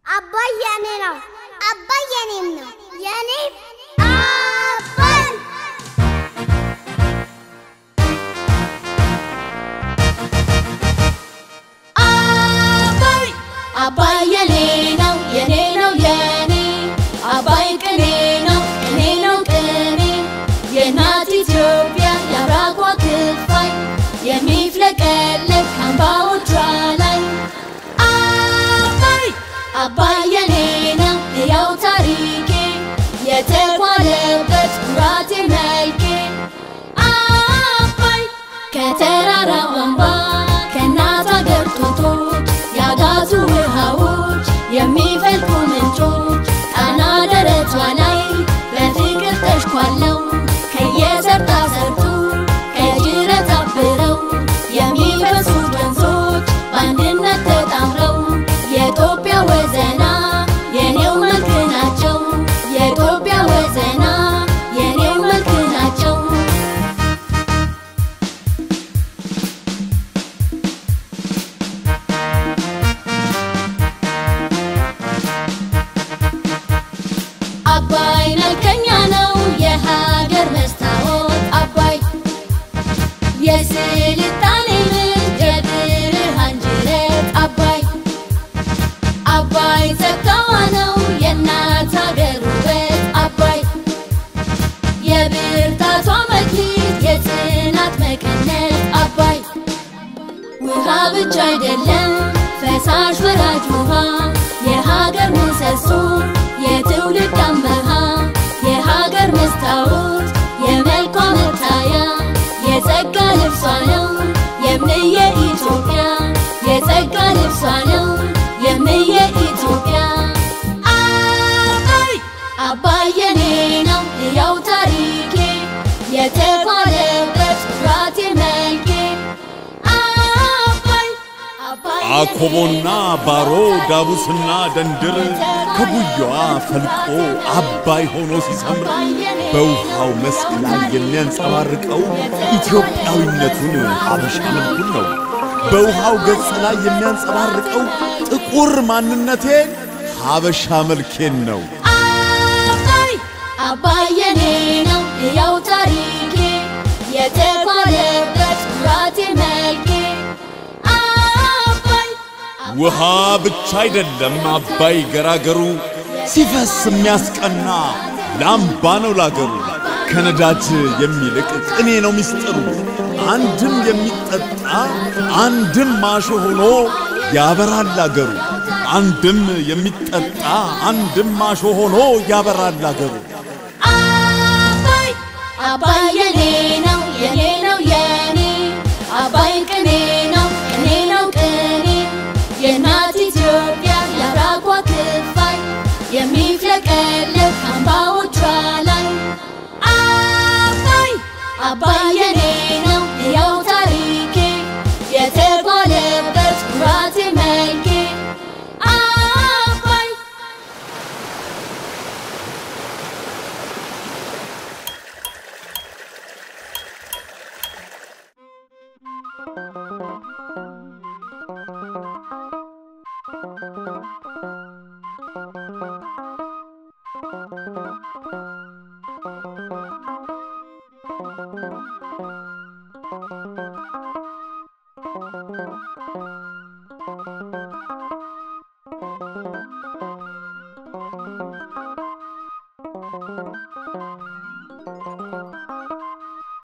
አባይ የኔ ነው። አባይ የኔም ነው። የኔ አባይ አባይ አባይ የኔ ነው የኔ ነው የኔ አባይ ቅኔ ነው ቅኔ ነው ቅኔ የእናት ኢትዮጵያ የአብራኳ ክፋይ የሚፍለቀለቅ አምባዎቿ ላይ አባይ አባይ የኔ ነው ሕያው ታሪኬ የተኳለበት ኩራቴ መልኬ አባይ ከተራራው አምባ ከእናት አገር ጡቶች ያጋዙ ውሃዎች የሚፈልቁ ምንጮች ጣና ደረቷ ላይ በፍቅር ተሽኳለው ከየሰርጣ ሰርጡ ከጅረት አብረው የሚፈሱት ወንዞች በአንድነት ተጣምረው የኢትዮጵያ ወዘና የኔው መልክ ናቸው የኢትዮጵያ ወዘና የኔው መልክ ናቸው አባይ መልከኛ ነው የሀገር መስታወት አባይ የስልጣኔ ምንጭ የብርሃን ጅረት አባይ አባይ ጸጋዋ ነው የእናት ሀገር ውበት አባይ የብርታቷ መክሊት የጽናት መቀነት አባይ ውሃ ብቻ አይደለም ፈሳሽ ወራጅ ውሃ የሀገር ምሰሶ የትውልድ አመሃ የሀገር መስታወት የመልኳ መታያ የጸጋ ልብሷ ነው የምየ ኢትዮጵያ የጸጋ ልብሷ ነው የምየ ኢትዮጵያ አባይ አባይ የኔ ነው ሕያው ታሪኬ የተኳለበት ኩራቴ መልኬ አባይ አባይ አኮቦና ባሮ ዳቡስና ደንድር ከጉያዋ ፈልቆ አባይ ሆኖ ሲሰምር በውሃው መስክ ላይ የሚያንጸባርቀው ኢትዮጵያዊነቱን ሀበሻ መልኩን ነው። በውሃው ገጽ ላይ የሚያንጸባርቀው ጥቁር ማንነቴን ሀበሻ መልኬን ነው። አባይ አባይ የኔ ነው ሕያው ታሪኬ የተኳለበት ኩራቴ መልኬ አባይ ውሃ ብቻ አይደለም አባይ ገራገሩ ሲፈስ የሚያስቀና ላምባ ነው ላገሩ። ከነዳጅ የሚልቅ ቅኔ ነው ሚስጥሩ። አንድም የሚጠጣ አንድም ማሾ ሆኖ ያበራል አገሩ። አንድም የሚጠጣ አንድም ማሾ ሆኖ ያበራል አገሩ። አባይ አባይ የኔ ነው የኔ ነው የኔ አባይ ቅኔ ነው ቅኔ ነው ቅኔ የእናት ኢትዮጵያ የአብራኳ ክፋይ የሚፍለቀለቅ አምባዎቿ ላይ አባይ አባይ የኔ ነው ሕያው ታሪኬ የተጓለበት ኩራቴ መልኬ አባይ